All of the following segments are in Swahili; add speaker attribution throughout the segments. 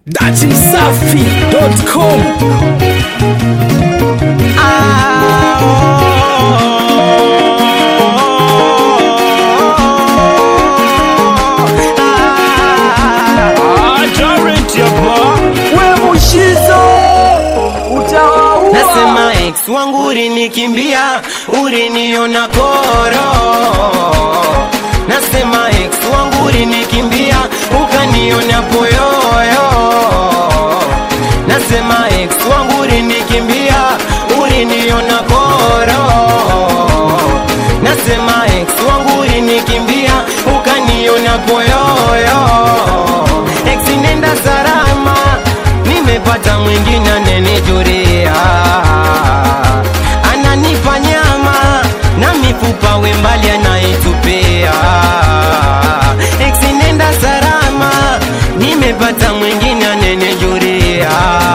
Speaker 1: datimsafi.com
Speaker 2: we mushizo utawaua
Speaker 3: Nasema ex wangu ulinikimbia, uliniona koro. Nasema ex wangu ulinikimbia, ukaniona poyoyo. Nasema ex wangu ulinikimbia, uliniona koro. Nasema ex wangu ulinikimbia, ukaniona poyoyo. Ex nenda salama, nimepata mwingine anenijuria, ananipa nyama na mifupa wembali anaitupia. Ex nenda salama, nimepata mwingine anenijuria,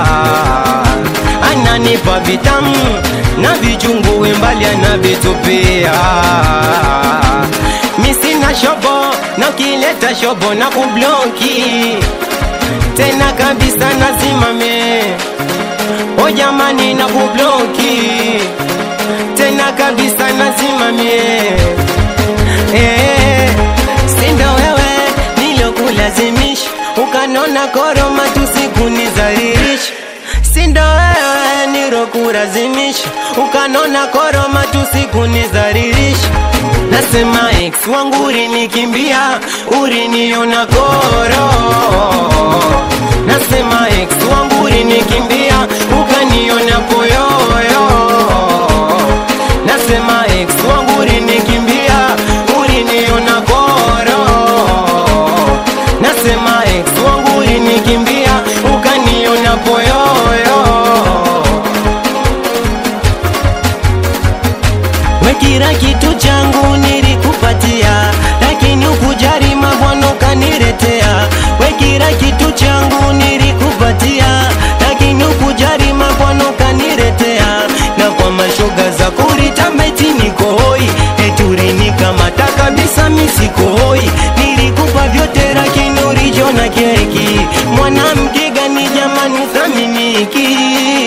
Speaker 3: ananipa vitamu na vichungu wembali anavitupia. Mi sina shobo na ukileta shobo na kubloki tena kabisa nazimame o jamani na kubloki tena kabisa nazimame eh, sindo wewe nilokulazimisha ukanona koroma tusikunizaririsha sindo wewe nilokulazimisha ukanona koroma tusikunizaririsha nasema ex wangu ulinikimbia uliniona koro nasema ex wangu ulinikimbia ukaniona poyoyo nasema ex wangu ulinikimbia uliniona koro nasema ex wangu ulinikimbia ukaniona poyoyo we kila kitu changu nilikupatia, lakini ukujali mabwana ukaniletea. We kila kitu changu nilikupatia, lakini ukujali mabwana ukaniletea. Na kwa mashoga za kuritamba eti niko hoi, eti ulinikamata kabisa mi siko hoi. Nilikupa vyote lakini ulijona keki. Mwanamke gani jamani thaminiki?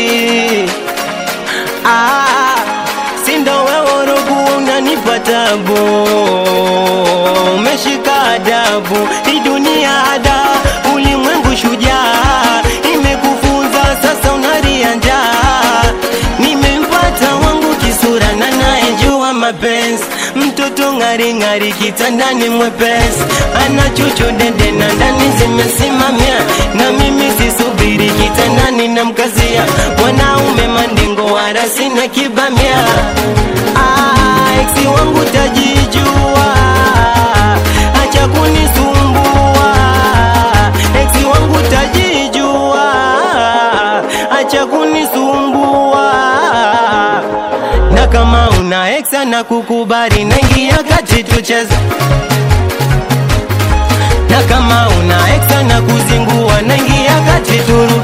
Speaker 3: Ah, sindo wewe rogu unanipa tabu, umeshika adabu, hii dunia ada, ulimwengu shujaa, imekufunza sasa unaria njaa. Nimempata wangu kisura na naejua mapenzi, mtoto ng'ari ng'ari kitandani mwepesi, ana chuchu dede na ndani zimesimamia, na mimi sisubiri kitandani na mkazia, mwanaume mandingo wala sina kibamia. Ah, eksi wangu tajijua, acha kunisumbua. Eksi wangu tajijua, acha kunisumbua na kama una ex na kukubali naingia kati tucheze na kama una ex na kuzingua naingia kati turu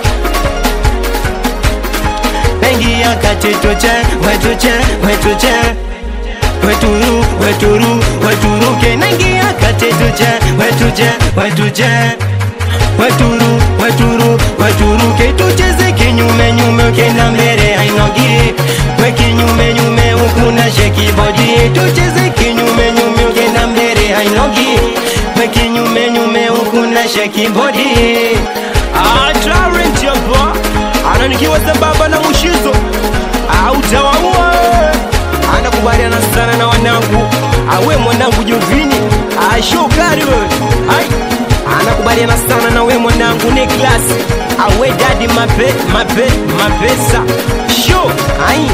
Speaker 3: naingia kati tuche wetuche wetuche weturu weturu weturuke naingia kati tuche wetuche wetuche weturu weturu weturuke tucheze kinyume nyume ukienda mbele hainogi we kinyume nyume ukuna sheki body tucheze kinyume nyume ukienda mbele hainogi we kinyume nyume ukuna sheki body
Speaker 2: Talent hapa ananikiwa sambamba na mushizo autawaua anakubaliana sana na wanangu awe mwanangu Jovini ashokari wewe ai anakubaliana sana na we mwanangu Niklas awe dadi mape mape mapesa sho ai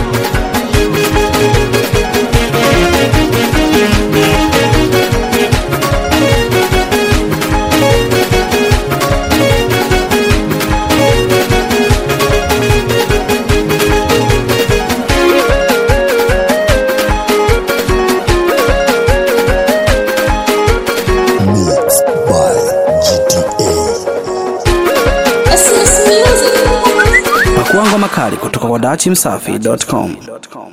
Speaker 4: Mixed by GTA.
Speaker 5: Essence Music.
Speaker 1: pakuangwa makali kutoka kwa datimsafi.com